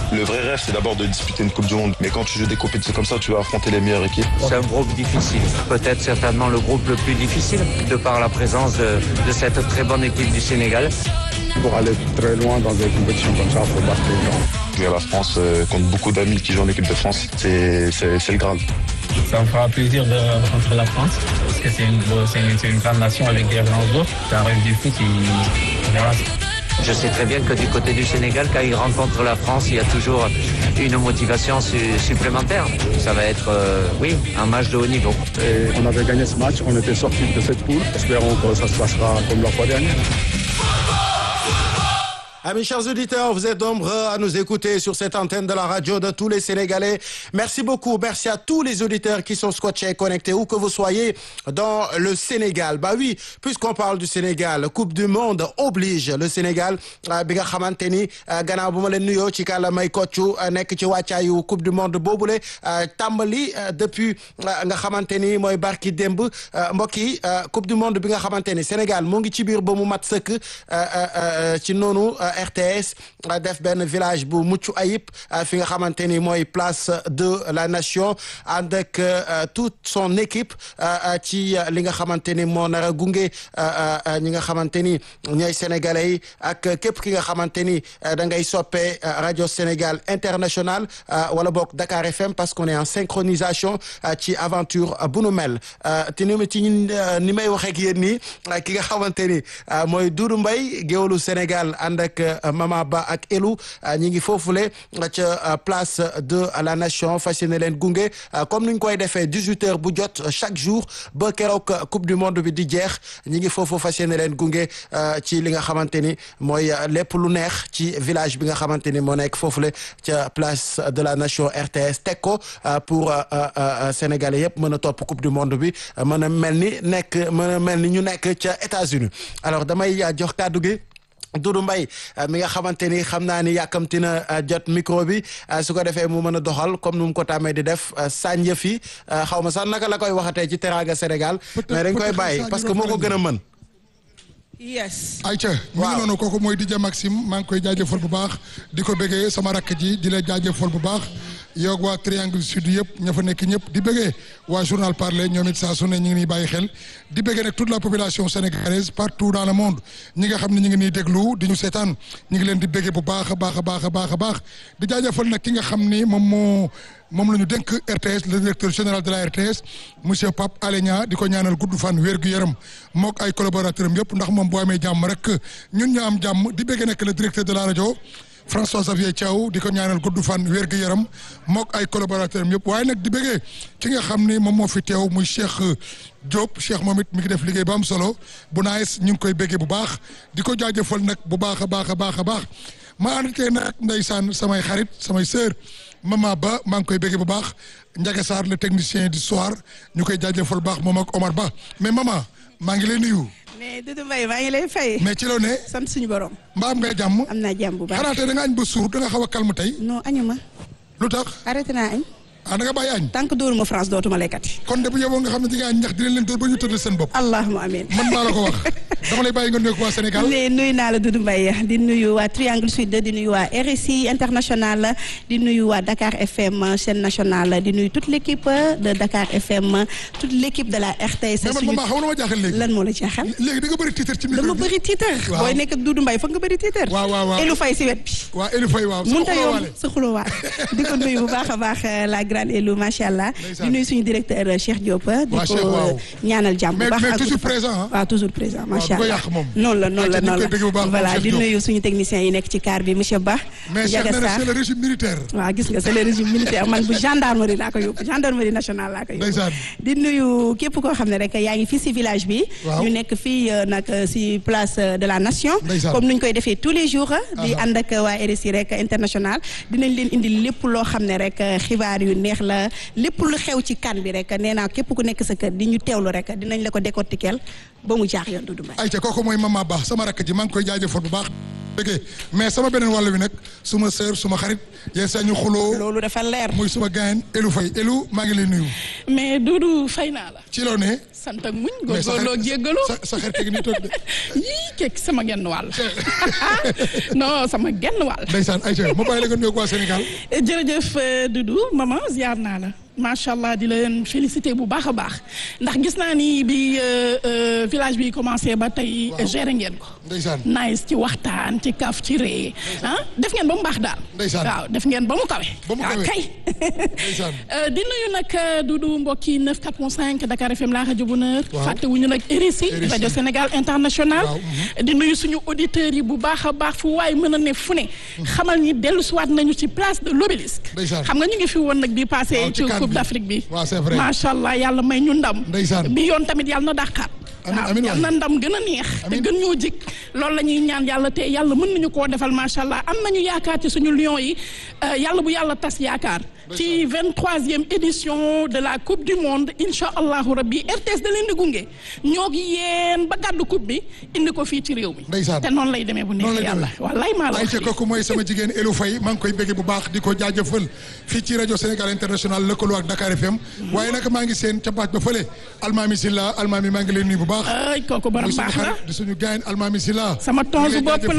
Le vrai rêve, c'est d'abord de disputer une Coupe du Monde. Mais quand tu joues des compétitions comme ça, tu vas affronter les meilleures équipes. C'est un groupe difficile. Peut-être certainement le groupe le plus difficile, de par la présence de, de cette très bonne équipe du Sénégal. Pour aller très loin dans des compétitions comme ça, il faut battre les gens. Jouer à la France euh, contre beaucoup d'amis qui jouent en équipe de France, c'est c'est- c'est le Graal. Ça me fera plaisir de rencontrer la France parce que c'est une, c'est une, c'est une grande nation avec des grands joueurs. C'est un rêve du foot. et voilà. Je sais très bien que du côté du Sénégal, quand ils rencontrent la France, il y a toujours une motivation su- supplémentaire. Ça va être, euh, oui, un match de haut niveau. Et on avait gagné ce match, on était sortis de cette poule. Espérons que ça se passera comme la fois dernière. Amis chers auditeurs, vous êtes nombreux à nous écouter sur cette antenne de la radio de tous les Sénégalais. Merci beaucoup. Merci à tous les auditeurs qui sont scotchés et connectés, où que vous soyez dans le Sénégal. Bah oui, puisqu'on parle du Sénégal, Coupe du Monde oblige le Sénégal. euh, bi nga xamante ni euh, gannaaw bu ma leen nuyoo ci kàlla may koccu euh, nekk ci wàccaayu Coupe du Monde boobule euh, tàmbali euh, depuis euh, nga xamante ni mooy barki démb euh, mbokk yi euh, Coupe du Monde bi nga xamante ni Sénégal mu ngi ci biir ba mu mat sëkk euh, euh, euh, ci noonu euh, RTS euh, def benn village bu mucc ayib euh, fi nga xamante ni mooy place de la nation ànd ak euh, toute son équipe euh, euh, ci euh, li nga xamante ni moo nar a gunge euh, euh, ñi nga xamante ni ñooy sénégalais yi ak képp ki nga xamante ni euh, da ngay soppee euh, rajo Sénégal international euh, wala boog Dakar FM parce qu'on est en synchronisation euh, ci aventure euh, bu nu mel euh, te ni ma ci euh, ni may waxee ak yéen nii euh, ki nga xamante ni euh, mooy Doudou Mbaye géwalu Sénégal ànd ak euh, Mama Ba ak Elou euh, ñi ngi foofule euh, ca euh, place de la nation fas yéene leen gunge euh, comme ni ñu koy defee 18 heures bu jot euh, chaque jour ba keroog euh, coupe du monde bi di jeex ñi ngi foofu fas yéene leen gunge euh, ci li nga xamante ni mooy euh, lépp lu neex ci village bi nga xamante ni moo nekk foofule ca place de la nation RTS teg ko euh, pour euh, euh, euh, sénégalais yëpp mën a topp coupe du monde bi euh, mën a mel ni nekk mën a mel ni ñu nekk ca États-Unis alors damay euh, jox kàddu gi. Doudou Mbaye euh, mi nga xamante ni xam naa ni yàkkamti na euh, jot micro bi euh, su ko defee mu mën a doxal comme nu mu ko tàmmee di def euh, sànja fi euh, xaw ma sax naka la koy waxatee ci Teranga Sénégal mais dañ koy bàyyi parce que moo ko gën a mën. yes ayca mi ngi noonu kooku mooy DJ Maxime maa ngi koy jaajëfal bu baax di ko bëggee sama rakk ji di la jaajëfal bu baax yow waa Triangle Sud yëpp ña fa nekk ñëpp di bëggee waa journal parler ñoom it saa su ne ñu ngi nii bàyyi xel di bëggee nag toute la population sénégalaise partout dans le monde ñi nga xam ne ñu ngi nii déglu di ñu seetaan ñu ngi leen di bëggee bu baax a baax a baax a baax a baax di jaajëfal nag ki nga xam ni moom moo moom la ñu dénk RTS le directeur général de la RTS monsieur Pape Alé Niang di ko ñaanal gudd fan wér gu yaram mook ay collaborateurs am yëpp ndax moom boo amee jàmm rek ñun ñu am jàmm di bëgg nekk le directeur de la rajo François Xavier Thiaw di ko ñaanal gudd fan wér gu yaram mook ay collaborateurs am yëpp waaye nag di bëggee ki nga xam ni moom moo fi teew muy Cheikh Diop Cheikh moom it mi ngi def liggéey bu am solo bu naayes ñu ngi koy bëggee bu baax di ko jaajëfal nag bu baax a baax a baax a baax ma ànd tey nag ndeysaan samay xarit samay sœur Mama Ba maa ngi koy bëggee bu baax Ndiaga Sarr le technicien du soir ñu koy jaajëfal bu baax moom ak Omar Ba mais mama maa ngi lay nuyu. mais Doudou Mbaye maa ngi lay fay. mais ci loo ne. sant suñu borom. mbaa am ngay jàmm. am naa jàmm bu baax xanaa tey da nga añ ba suur da nga xaw a calme tey. non añu ma. lu tax. arrêté naa añ. ah da nga bàyyi añ. tant que dóoru ma France dootuma lekkati. kon de bu yeboo nga xam ne di nga añ ñax dinañ leen dóor ba ñu tëddal seen bopp. allahumma amiin. man maa la ko wax dama lay bàyyi nga nuyu ko waa Sénégal. mais nuyu naa la Doudou Mbaye di nuyu waa Triangle Sud di nuyu waa RSI international di nuyu waa Dakar FM chaîne nationale di nuyu toute l' équipe de Dakar FM toute l' équipe de la RTS. mais man maman xam nga ma jaaxal léegi. lan moo la jaaxal. léegi da nga bëri titre ci micro bi dama bëri titre. waaw booy nekk ak Doudou Mbaye foog nga bëri titre. waaw waaw waaw Elou Faye si wet bi. waaw Elou Faye waaw. mënut a yomb sa xulóowaat di ko nuyu bu baax a baax la grande Elou macha allah. di nuyu suñu directeur Cheikh Diop. di waaw Cheikh waaw. ko ñaanal jàmm bu mais baax. mais ak toujours gudd fan. présent ah. waaw toujours présent macha du ko allah yàq moom. noonu la noonu la ayca ñu ngi noonu koy bëgg bu baax la moom voilà Cheikh di Diop. nuyu suñu techniciens yi nekk ci car bi monsieur Ba. mais Cheikh Ndiaga nee na Sarr. c'est le régime militaire. waaw gis nga c'est le régime militaire man bu gendarmerie laa ko yóbbu gendarmerie nationale laa ko yóbbu. Ndeysaan. di nuyu képp koo xam ne rek yaa ngi fii si village bi. Waaw. ñu nekk fii euh, nag euh, si place euh, de la nation. Ndeysaan. comme nuñ koy defee tous les jours. di Aha. ànd ak waa RSI rek international dinañ leen indi lépp loo xam ne rek euh, xibaar yu neex la lépp lu xew ci kan bi rek nee naa képp ku nekk sa kër di ñu teewlu rek dinañ la ko décortiquer ba mu jaax yoon Doudou Mbaye. ayca kooku mooy Mama Ba sama rakk ji maa ngi koy jaajëfal bu baax. dëgg mais sama beneen wàll bi nag suma sœur suma xarit yéen saa ñu xuloo loolu dafa leer. muy suma gaañ Elou Faye Elou maa ngi lay nuyu. mais Doudou fay naa la ci loo ne. sant ak muñ mais sa góorgóorloo xarit- jéggalu sa sa xarit gi nii toog de yii kekk sama genn wàll non sama genn wàll ndeysaan Aïcha ma bàyyi la nga nuyoog waa Sénégal jërëjëf euh, Doudou maman ziar naa la macha allah di leen félicité bu baax a baax ndax gis naa ni bi euh, euh, village bi commencé ba tey Waaw. géré ngeen ko. ndeysaan nice ci waxtaan ci kaf ci ree ah def ngeen ba mu baax daal. Ndeysaan. waaw def ngeen ba mu kawe. Ba mu waaw kawe. kay. ndeysaan Euh, di nuyu nag euh, Doudou mbokki 94.5 Dakar FM la rajo Bonheur. Waaw. fàttewuñu nag RSI RSI. rajo Sénégal international. Waaw, di nuyu suñu auditeurs yi bu baax a baax fu waay mën a ne fu ne. xamal ni dellu siwaat nañu ci place de l'obélisque. Ndeysaan. xam nga ñu ngi fi woon nag bi passé Waaw, ci ci CAN Coupe bi. d'Afrique bi. Waaw, c'est vrai. macha allah yàlla may ñu ndam. Ndeysaan. bi yoon tamit yàlla na dàqaat. Amiin, waaw amiin yàlla na waay. ndam gën a neex. te Amiin. gën ñoo jik loolu la ñuy ñaan yàlla te yàlla mën nañu koo defal macha allah am nañu yaakaar ci suñu lion yi euh, yàlla bu yàlla tas yaakaar. ci 23e édition de la coupe du monde incha allahu rabbi RTS da leen di gunge ñoo ngi yéen ba gàddu coupe bi indi ko fii ci réew mi. Ndeysaan. te noonu lay demee bu noonu neexee la yàlla demee. wallaay maa la wax Aïcha kooku mooy sama jigéen Elou Faye maa ngi koy bëgg bu baax di ko jaajëfal fii ci rajo Sénégal international lëkkaloo ak Dakar FM waaye nag maa ngi seen ca baaj ba fële Almami Silla Almami maa ngi leen nuyu bu baax ay kooku borom di suñu baax la xarit di suñu gaañ Almami Silla sama tonsu bopp